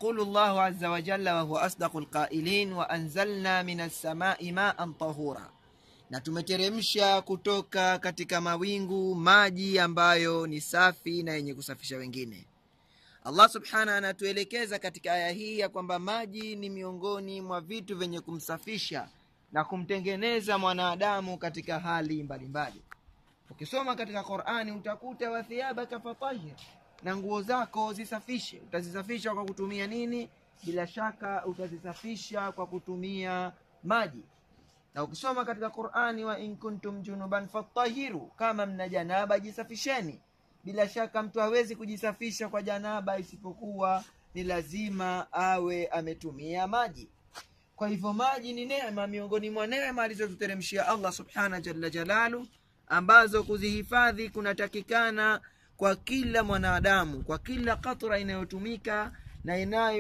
يقول الله عز وجل وهو أصدق القائلين وأنزلنا من السماء ماء طهورا na tumeteremsha kutoka katika mawingu maji ambayo ni safi na yenye kusafisha wengine allah subhanahu anatuelekeza katika aya hii ya kwamba maji ni miongoni mwa vitu vyenye kumsafisha na kumtengeneza mwanadamu katika hali mbalimbali ukisoma katika qurani utakuta wathiyabaka fatahir na nguo zako zisafishe utazisafisha kwa kutumia nini bila shaka utazisafisha kwa kutumia maji na ukisoma katika qurani wa in kuntum junuban fatahiru kama mna janaba jisafisheni bila shaka mtu hawezi kujisafisha kwa janaba isipokuwa ni lazima awe ametumia maji kwa hivyo maji ni neema miongoni mwa neema alizotuteremshia allah subhana jalla jalalu ambazo kuzihifadhi kunatakikana kwa kila mwanadamu kwa kila katra inayotumika na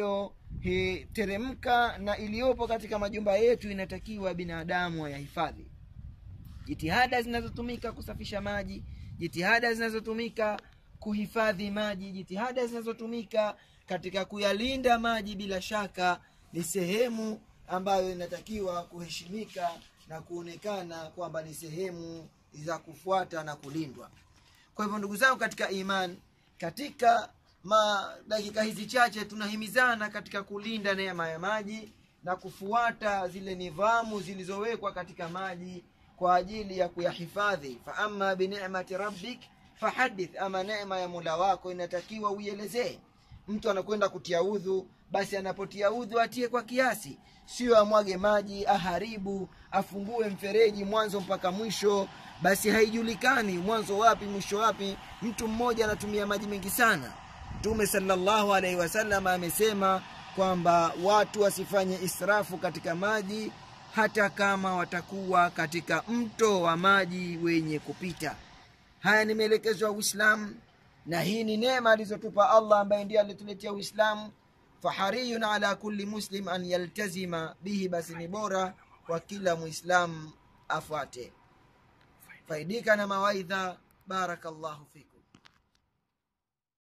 inayoteremka na iliyopo katika majumba yetu inatakiwa binadamu ayahifadhi jitihada zinazotumika kusafisha maji jitihada zinazotumika kuhifadhi maji jitihada zinazotumika katika kuyalinda maji bila shaka ni sehemu ambayo inatakiwa kuheshimika na kuonekana kwamba ni sehemu za kufuata na kulindwa kwa hivyo ndugu zangu katika iman katika ma dakika hizi chache tunahimizana katika kulinda neema ya maji na kufuata zile nidhamu zilizowekwa katika maji kwa ajili ya kuyahifadhi faama binicmati rabbik fahadith ama neema ya mula wako inatakiwa uielezee mtu anakwenda kutia udhu basi anapotia udhu atie kwa kiasi sio amwage maji aharibu afungue mfereji mwanzo mpaka mwisho basi haijulikani mwanzo wapi mwisho wapi mtu mmoja anatumia maji mengi sana mtume salllahu alaihi wasallam amesema kwamba watu wasifanye israfu katika maji hata kama watakuwa katika mto wa maji wenye kupita haya ni maelekezo ya uislamu na hii ni neema alizotupa allah ambaye ndiye alituletea uislamu fahariyun ala kulli muslim an yaltazima bihi basi ni bora kwa kila muislamu afuate faidika na mawaidha barakallahu fik